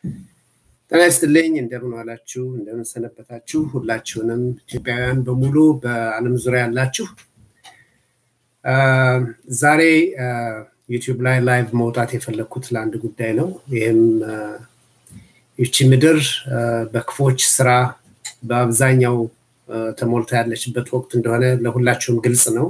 ጤና ይስጥልኝ። እንደምን ዋላችሁ? እንደምን ሰነበታችሁ? ሁላችሁንም ኢትዮጵያውያን በሙሉ በዓለም ዙሪያ ያላችሁ ዛሬ ዩቲዩብ ላይ ላይቭ መውጣት የፈለግኩት ለአንድ ጉዳይ ነው። ይህም ይቺ ምድር በክፎች ስራ በአብዛኛው ተሞልታ ያለችበት ወቅት እንደሆነ ለሁላችሁም ግልጽ ነው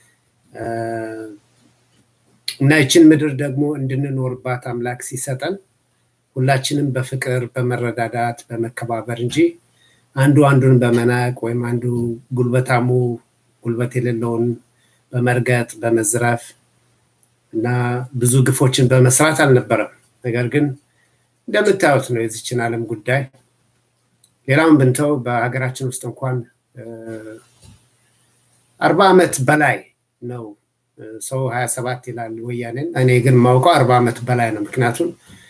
እና ይችን ምድር ደግሞ እንድንኖርባት አምላክ ሲሰጠን ሁላችንም በፍቅር በመረዳዳት በመከባበር እንጂ አንዱ አንዱን በመናቅ ወይም አንዱ ጉልበታሙ ጉልበት የሌለውን በመርገጥ በመዝረፍ እና ብዙ ግፎችን በመስራት አልነበረም። ነገር ግን እንደምታዩት ነው የዚችን ዓለም ጉዳይ። ሌላውን ብንተው በሀገራችን ውስጥ እንኳን አርባ ዓመት በላይ ነው ሰው ሀያ ሰባት ይላል ወያኔን። እኔ ግን ማውቀው አርባ ዓመት በላይ ነው። ምክንያቱም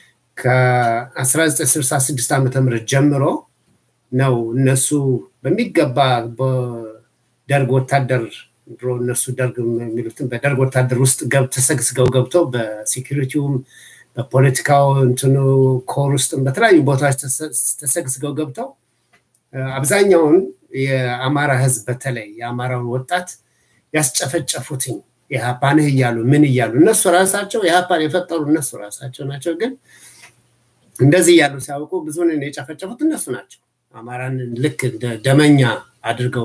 ከ1966 ዓመተ ምህረት ጀምሮ ነው እነሱ በሚገባ በደርግ ወታደር ድሮ እነሱ ደርግ የሚሉትን በደርግ ወታደር ውስጥ ገብ ተሰግስገው ገብተው በሴኪሪቲውም በፖለቲካው እንትኑ ኮር ውስጥም በተለያዩ ቦታዎች ተሰግስገው ገብተው አብዛኛውን የአማራ ህዝብ በተለይ የአማራውን ወጣት ያስጨፈጨፉትኝ የሀፓንህ እያሉ ምን እያሉ እነሱ ራሳቸው የሀፓን የፈጠሩ እነሱ ራሳቸው ናቸው። ግን እንደዚህ እያሉ ሲያውቁ ብዙን የጨፈጨፉት እነሱ ናቸው። አማራን ልክ እንደ ደመኛ አድርገው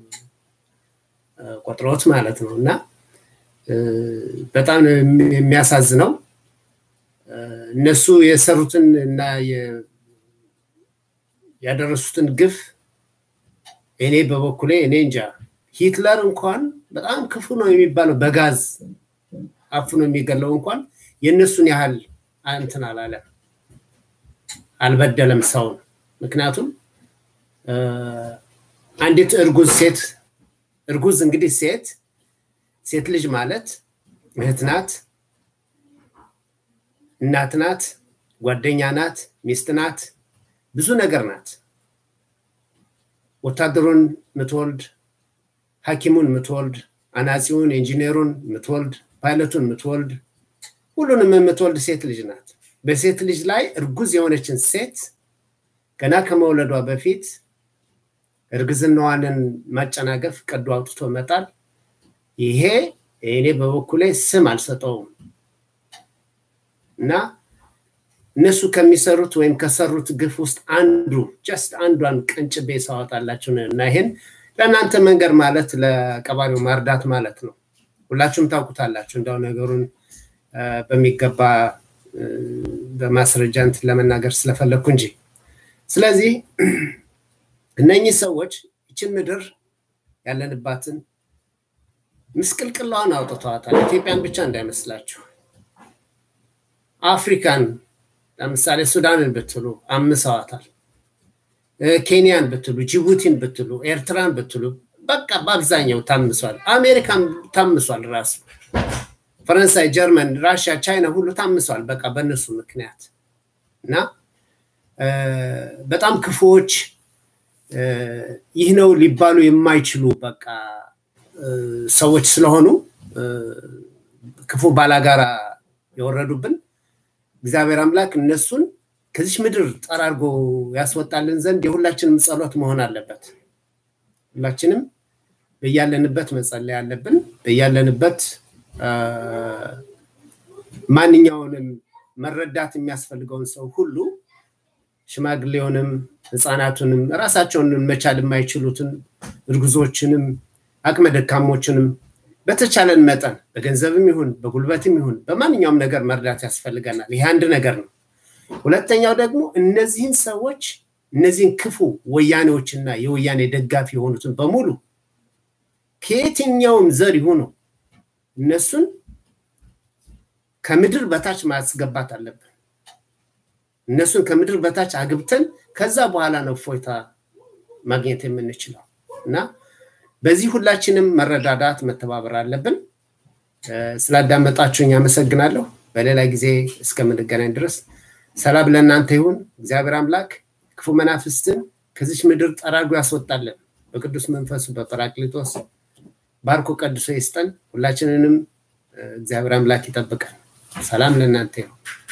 ቆጥሮት ማለት ነው እና በጣም የሚያሳዝነው እነሱ የሰሩትን እና ያደረሱትን ግፍ እኔ በበኩሌ እኔ እንጃ ሂትለር እንኳን በጣም ክፉ ነው የሚባለው በጋዝ አፍኖ የሚገለው እንኳን የእነሱን ያህል እንትን አላለም፣ አልበደለም ሰውን። ምክንያቱም አንዲት እርጉዝ ሴት እርጉዝ እንግዲህ ሴት ሴት ልጅ ማለት እህት ናት፣ እናት ናት፣ ጓደኛ ናት፣ ሚስት ናት፣ ብዙ ነገር ናት። ወታደሩን ምትወልድ፣ ሐኪሙን ምትወልድ፣ አናጺውን፣ ኢንጂነሩን ምትወልድ፣ ፓይለቱን ምትወልድ፣ ሁሉንም የምትወልድ ሴት ልጅ ናት። በሴት ልጅ ላይ እርጉዝ የሆነችን ሴት ገና ከመውለዷ በፊት እርግዝናዋንን ማጨናገፍ ቀዶ አውጥቶ መጣል፣ ይሄ እኔ በበኩሌ ስም አልሰጠውም እና እነሱ ከሚሰሩት ወይም ከሰሩት ግፍ ውስጥ አንዱ ጀስት አንዷን ቀንጭቤ ሳወጣላችሁ እና ይሄን ለእናንተ መንገድ ማለት ለቀባሪው ማርዳት ማለት ነው። ሁላችሁም ታውቁታላችሁ። እንዳው ነገሩን በሚገባ በማስረጃ እንትን ለመናገር ስለፈለግኩ እንጂ ስለዚህ እነኚህ ሰዎች ይችን ምድር ያለንባትን ምስቅልቅላዋን አውጥተዋታል። ኢትዮጵያን ብቻ እንዳይመስላችሁ። አፍሪካን ለምሳሌ ሱዳንን ብትሉ አምሰዋታል። ኬንያን ብትሉ፣ ጅቡቲን ብትሉ፣ ኤርትራን ብትሉ በቃ በአብዛኛው ታምሷል። አሜሪካን ታምሷል ራሱ ፈረንሳይ፣ ጀርመን፣ ራሽያ፣ ቻይና ሁሉ ታምሷል። በቃ በእነሱ ምክንያት እና በጣም ክፉዎች ይህ ነው ሊባሉ የማይችሉ በቃ ሰዎች ስለሆኑ ክፉ ባላጋራ የወረዱብን እግዚአብሔር አምላክ እነሱን ከዚች ምድር ጠራርጎ ያስወጣልን ዘንድ የሁላችንም ጸሎት መሆን አለበት። ሁላችንም በያለንበት መጸለይ አለብን። በያለንበት ማንኛውንም መረዳት የሚያስፈልገውን ሰው ሁሉ ሽማግሌውንም ህፃናቱንም ራሳቸውን መቻል የማይችሉትን እርጉዞችንም አቅመ ደካሞችንም በተቻለን መጠን በገንዘብም ይሁን በጉልበትም ይሁን በማንኛውም ነገር መርዳት ያስፈልገናል። ይህ አንድ ነገር ነው። ሁለተኛው ደግሞ እነዚህን ሰዎች እነዚህን ክፉ ወያኔዎችና የወያኔ ደጋፊ የሆኑትን በሙሉ ከየትኛውም ዘር ይሁኑ እነሱን ከምድር በታች ማስገባት አለብን። እነሱን ከምድር በታች አግብተን ከዛ በኋላ ነው እፎይታ ማግኘት የምንችለው እና በዚህ ሁላችንም መረዳዳት መተባበር አለብን። ስላዳመጣችሁኝ አመሰግናለሁ። በሌላ ጊዜ እስከምንገናኝ ድረስ ሰላም ለእናንተ ይሁን። እግዚአብሔር አምላክ ክፉ መናፍስትን ከዚች ምድር ጠራርጎ ያስወጣለን። በቅዱስ መንፈሱ በጰራቅሊጦስ ባርኮ ቀድሶ ይስጠን። ሁላችንንም እግዚአብሔር አምላክ ይጠብቀን። ሰላም ለእናንተ ይሁን።